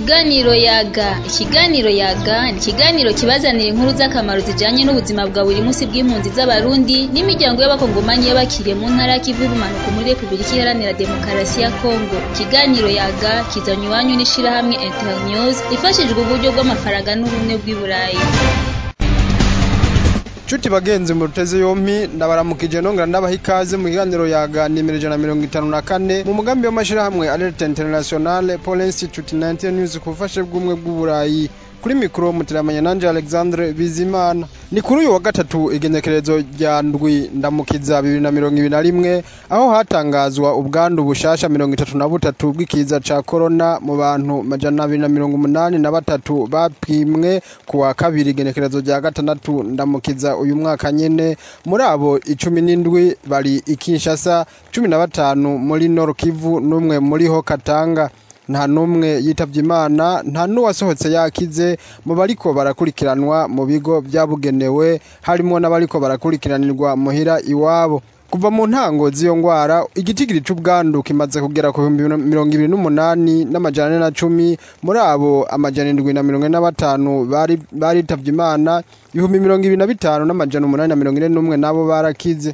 Ikiganiro yaga ikiganiro yaga ni ikiganiro kibazanira inkuru z'akamaro zijanye n'ubuzima bwa buri munsi bw'impunzi z'abarundi n'imiryango y'abakongomani y'abakiriye mu ntara y'ikivu y'ubumanuko muri Republika Iharanira Demokarasi ya Kongo ikiganiro yaga kizanywe iwanyu n'ishirahamwe Internews ifashijwe uburyo bw'amafaranga n'ubumwe bw'i Burayi Chuti bagenzi mu ruteze yompi ndabaramukije nongera ndabaha ikaze mu kiganiro yaganimira ijana na mirongo itanu na kane mu mugambi w'amashirahamwe Alert International Paul Institute 19 News ku bufasha bw'umwe bw'uburayi kuri mikoro muteramanya nanje Alexandre Bizimana ni kuri uyu wa gatatu igenekerezo rya ndwi ndamukiza bibiri na mirongo ibiri na rimwe aho hatangazwa ubwandu bushasha mirongo itatu na butatu bw'ikiza ca corona mu bantu majana abiri na mirongo umunani na batatu bapimwe ku wa kabiri igenekerezo rya gatandatu ndamukiza uyu mwaka nyene muri abo icumi n'indwi bari i Kinshasa cumi na batanu muri Nord Kivu n'umwe muri ho Katanga nta n'umwe yitavye imana nta n'uwasohotse yakize mu bariko barakurikiranwa mu bigo vyabugenewe harimwo n'abariko barakurikiranirwa muhira iwabo kuva mu ntango z'iyo ngwara igitigiri c'ubwandu kimaze kugera ku bihumbi mirongo ibiri n'umunani n'amajana ane na cumi muri abo amajana indwi na mirongo ine na batanu bari baritavye imana ibihumbi mirongo ibiri na bitanu n'amajana umunani na mirongo ine n'umwe nabo barakize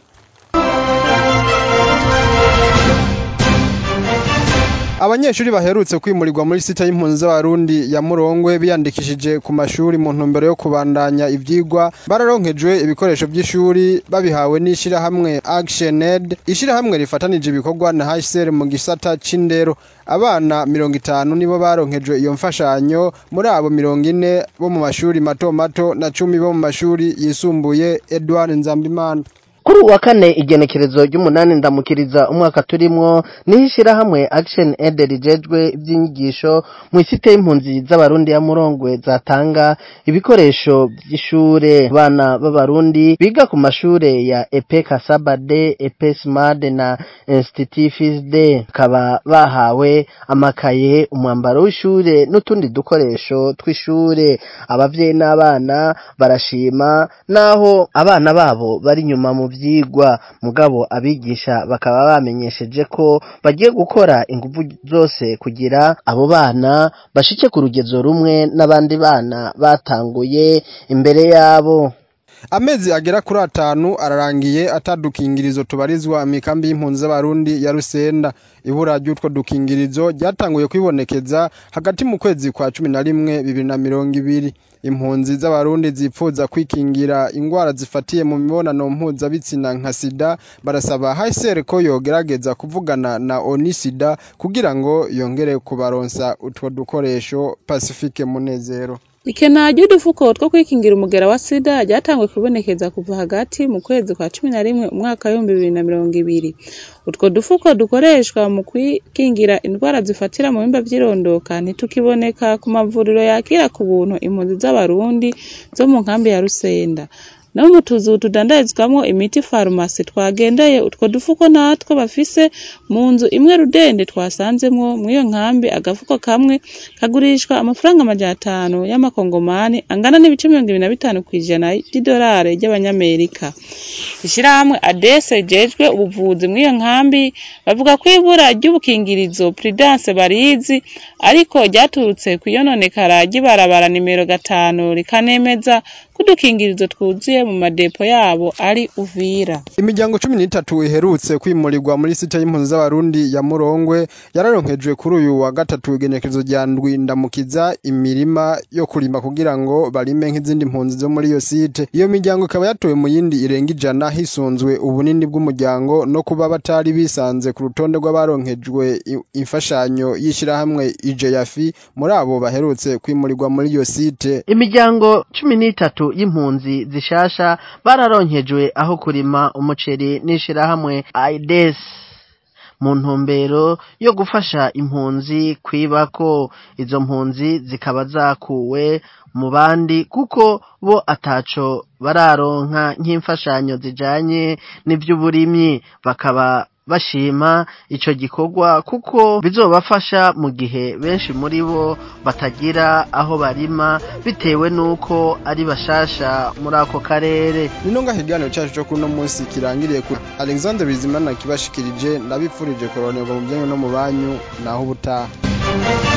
abanyeshuri baherutse kwimurirwa muri sita y'impunzi z'abarundi ya murongwe biyandikishije ku mashuri mu ntumbero yo kubandanya ivyigwa bararonkejwe ibikoresho vy'ishuri babihawe n'ishirahamwe Action Aid ishirahamwe rifatanije ibikorwa na HCR mu gisata c'indero abana mirongo itanu nibo baronkejwe iyo mfashanyo muri abo mirongo ine bo mu mashuri mato mato na cumi bo mu mashuri yisumbuye Edouard Nzambimana kuri uwa kane igenekerezo ry'umunani ndamukiriza umwaka turimwo niho ishirahamwe action aid rijejwe ivy'inyigisho mu isite y'impunzi z'abarundi ya murongwe zatanga ibikoresho vy'ishure abana b'abarundi biga ku mashure ya epe kasabade epe smade na institut fisde bakaba bahawe amakaye umwambaro w'ishure n'utundi dukoresho tw'ishure abavyeyi n'abana barashima naho abana babo bari nyuma mu vyigwa mugabo abigisha bakaba bamenyesheje ko bagiye gukora ingufu zose kugira abo bana bashike ku rugezo rumwe n'abandi bana batanguye imbere yabo amezi agera kuri atanu ararangiye atadukingirizo tubarizwa mikambi y'impunzi z'abarundi ya Rusenda ibura ry'utwo dukingirizo ryatanguye kwibonekeza hagati mu kwezi kwa cumi na rimwe bibiri na mirongo ibiri impunzi z'abarundi zipfuza kwikingira ingwara zifatiye mu mibonano mpuzabitsina nka sida barasaba HCR ko yogerageza kuvugana na onisida kugira ngo yongere kubaronsa utwo dukoresho Pacifique Munezero ikena ry'udufuko two kwikingira umugera wa sida ryatanguye kubonekeza kuva hagati mu kwezi kwa cumi na rimwe umwaka w'ibihumbi bibiri na mirongo ibiri utwo dufuko dukoreshwa mu kwikingira indwara zifatira mu bimba vy'irondoka ntitukiboneka ku mavuriro yakira ku buntu impunzi z'abarundi zo mu nkambi ya rusenda no mu tuzu tudandarizwamwo imiti farumasi twagendeye utwo dufuko natwo bafise mu nzu imwe rudende twasanzemwo mw'iyo nkambi agafuko kamwe kagurishwa amafaranga amajana atanu y'amakongomani angana n'ibice mirongo ibiri na bitanu kw'ijana ry'idolari ry'abanyamerika ishirahamwe adese jejwe ubuvuzi mw'iyo nkambi bavuga ko ibura ry'ubukingirizo prudence barizi ariko ryaturutse kw'iyononekara ry'ibarabara nimero gatanu rikanemeza ko udukingirizo twuzuye mu madepo yabo ari uvira imiryango cumi n'itatu iherutse kwimurirwa muri sita y'impunzi z'abarundi ya murongwe yararonkejwe kuri uyu wa gatatu igenekerezo rya ndwi ndamukiza imirima yo kurima kugira ngo barime nk'izindi mpunzi zo muri iyo site iyo miryango ikaba yatowe mu yindi irenga ijana hisunzwe ubunini bw'umuryango no kuba batari bisanze ku rutonde rw'abaronkejwe imfashanyo y'ishirahamwe ijeyafi muri abo baherutse kwimurirwa muri iyo site imiryango cumi n'itatu y'impunzi zishasha bararonkejwe aho kurima umuceri n'ishirahamwe aides mu ntumbero yo gufasha impunzi kwibako izo mpunzi zikaba zakuwe mu bandi kuko bo ataco bararonka nk'imfashanyo zijanye n'ivy'uburimyi bakaba bashima ico gikorwa kuko bizobafasha mu gihe benshi muri bo batagira aho barima bitewe nuko ari bashasha muri ako karere nino ngaho ikiganiro cyacu cyo kuno munsi kirangiriye ku alexandre bizimana kibashikirije ndabipfurije koronerwa mu byanyu no mu banyu naho ubutaha